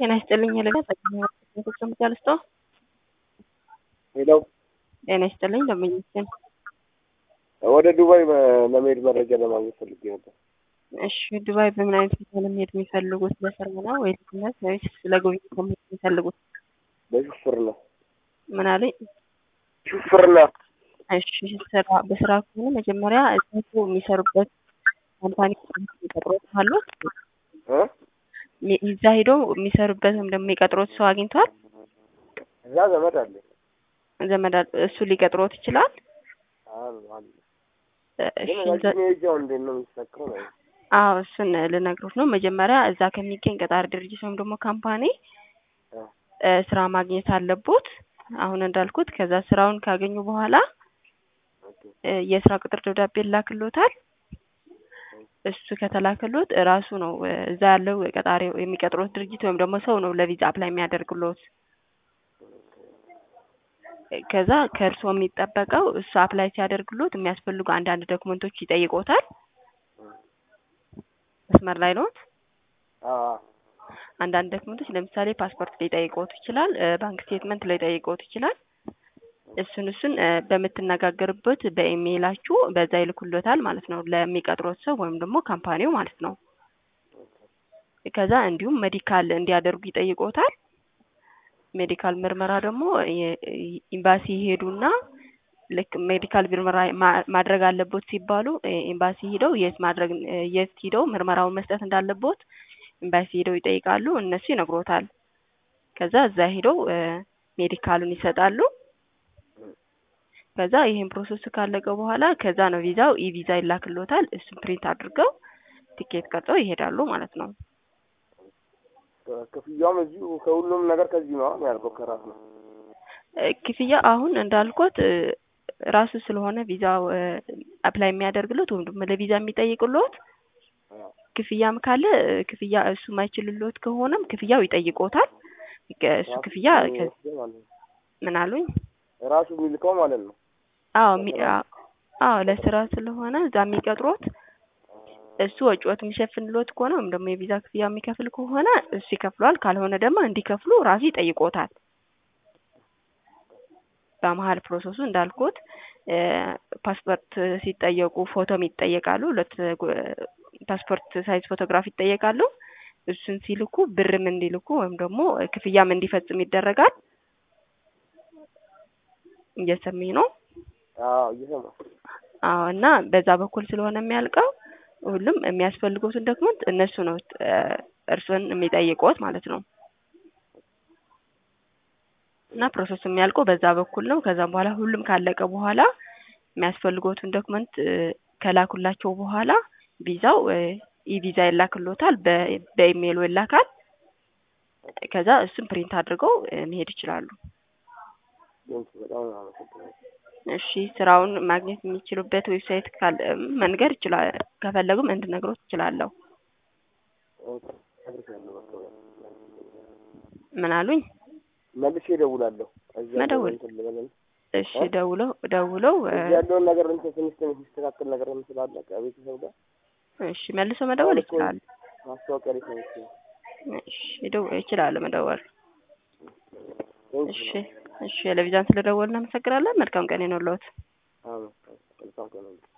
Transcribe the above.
ጤና ይስጥልኝ ለጋ ምጫልስቶ ሄለው ጤና ይስጥልኝ ለምኝስን ወደ ዱባይ ለመሄድ መረጃ ለማግኘት ፈልጌ ነበር። እሺ ዱባይ በምን አይነት ቪዛ ለመሄድ የሚፈልጉት? ለስራ ነው ወይ ለትምህርት ወይስ ለጉብኝት ነው መሄድ የሚፈልጉት? በሹፍርና ምን አለኝ? ሹፍርና እሺ ስራ በስራ ከሆነ መጀመሪያ እዛቱ የሚሰሩበት ካምፓኒ የሚቀጥሮት አሉት እ እዛ ሄዶ የሚሰሩበት ወይም ደግሞ የሚቀጥሮት ሰው አግኝቷል? እዛ ዘመድ አለ ዘመድ አለ፣ እሱ ሊቀጥሮት ይችላል? አሉ አሉ። እሺ ግን እዛ- ረጅም ሄጃው እንዴት ነው የሚሳካው ነው? አዎ እሱን ልነግሮት ነው። መጀመሪያ እዛ ከሚገኝ ቀጣሪ ድርጅት ወይም ደግሞ ካምፓኒ እ እ ስራ ማግኘት አለቦት። አሁን እንዳልኩት ከዛ ስራውን ካገኙ በኋላ ኦኬ እ የስራ ቅጥር ደብዳቤ ላክሎታል። እሱ ከተላከሎት እራሱ ነው እ እዛ ያለው ቀጣሪ የሚቀጥሮት ድርጅት ወይም ደግሞ ሰው ነው ለቪዛ አፕላይ የሚያደርግሎት። ከዛ ከእርስዎ የሚጠበቀው እሱ አፕላይ ሲያደርግሎት የሚያስፈልጉ አንዳንድ ዶክመንቶች ይጠይቆታል። መስመር ላይ ኖት? አዎ አንዳንድ ዶክመንቶች ለምሳሌ ፓስፖርት ሊጠይቆት ይችላል። እ ባንክ ስቴትመንት ሊጠይቆት ይችላል። እሱን እሱን እ በምትነጋገርበት በኢሜይላችሁ በዛ ይልኩሎታል ማለት ነው ለሚቀጥሮት ሰው ወይም ደግሞ ካምፓኒው ማለት ነው። ከዛ እንዲሁም ሜዲካል እንዲያደርጉ ይጠይቆታል። ሜዲካል ምርመራ ደግሞ የ- ኤምባሲ ይሄዱና ልክ ሜዲካል ምርመራ ማ- ማድረግ አለቦት ሲባሉ እ ኤምባሲ ሂደው የት ማድረግ እ የት ሂደው ምርመራውን መስጠት እንዳለቦት ኤምባሲ ሂደው ይጠይቃሉ። እነሱ ይነግሮታል። ከዛ እዛ ሂደው እ ሜዲካሉን ይሰጣሉ። ከዛ ይሄን ፕሮሰስ ካለቀ በኋላ ከዛ ነው ቪዛው ኢ ቪዛ ይላክሎታል። እሱን ፕሪንት አድርገው ቲኬት ቀርጸው ይሄዳሉ ማለት ነው። ክፍያውም እዚሁ ከሁሉም ነገር ከዚህ ነው የሚያልቀው ከራስ ነው። እ ክፍያ አሁን እንዳልኩት እ ራሱ ስለሆነ ቪዛው እ አፕላይ የሚያደርግሎት ወይም ደግሞ ለቪዛ የሚጠይቅሎት አዎ ክፍያም ካለ እ ክፍያ እሱ ማይችልሎት ከሆነም ክፍያው ይጠይቆታል። ከ- እሱ ራሱ ክፍያ ከ- የሚወስደው ማለት ነው። ምን አሉኝ? ራሱ የሚልከው ማለት ነው። አዎ ሚ- አ- አዎ ለስራ ስለሆነ እዛ የሚቀጥሮት እሱ ወጪዎት የሚሸፍንሎት ከሆነ ወይም ደግሞ የቪዛ ክፍያ የሚከፍል ከሆነ እሱ ይከፍለዋል። ካልሆነ ደግሞ እንዲከፍሉ ራሱ ይጠይቆታል። በመሀል ፕሮሰሱ እንዳልኩት እ ፓስፖርት ሲጠየቁ ፎቶም ይጠየቃሉ። ሁለት ጉ- ፓስፖርት ሳይዝ ፎቶግራፍ ይጠየቃሉ። እሱን ሲልኩ ብርም እንዲልኩ ወይም ደግሞ ክፍያም እንዲፈጽም ይደረጋል። እየሰሚኝ ነው? አዎ እየሰማሁ አዎ እና በዛ በኩል ስለሆነ የሚያልቀው ሁሉም የሚያስፈልጉትን ዶክመንት እነሱ ነው እ እርስዎን የሚጠይቁት ማለት ነው። እና ፕሮሰሱ የሚያልቀው በዛ በኩል ነው። ከዛም በኋላ ሁሉም ካለቀ በኋላ የሚያስፈልጉትን ዶክመንት እ ከላኩላቸው በኋላ ቪዛው እ ኢ ቪዛ ይላክሎታል። በ- በኢሜይሉ ይላካል። ከዛ እሱን ፕሪንት አድርገው እ መሄድ ይችላሉ። ቴንክ በጣም ነው አመሰግናለሁ። እሺ ስራውን ማግኘት የሚችሉበት ዌብሳይት ካለ መንገር ይችላል። ከፈለጉም እንድነግሮት እችላለሁ። ኦኬ፣ አድርሻለሁ በቃ። ምን አሉኝ? መልሼ እደውላለሁ። እዚህ ያለውን መደወል። እንትን ልበልና እሺ ደውለው ደውለው እ እዚህ ያለውን ነገር እንትን ትንሽ ትንሽ የሚስተካከል ነገር ስላለ ከቤተሰብ ጋር እሺ መልሶ መደወል አሁን እኮ ይችላል። ማስታወቂያ ላይ ሰምቼ ነው። እሺ ደው ይችላል መደወል። ቴንክ እሺ እሺ ለቪዛን ስለደወልን እናመሰግናለን። መልካም ቀን ይሁንልዎት። አዎ መልካም ቀን ነው።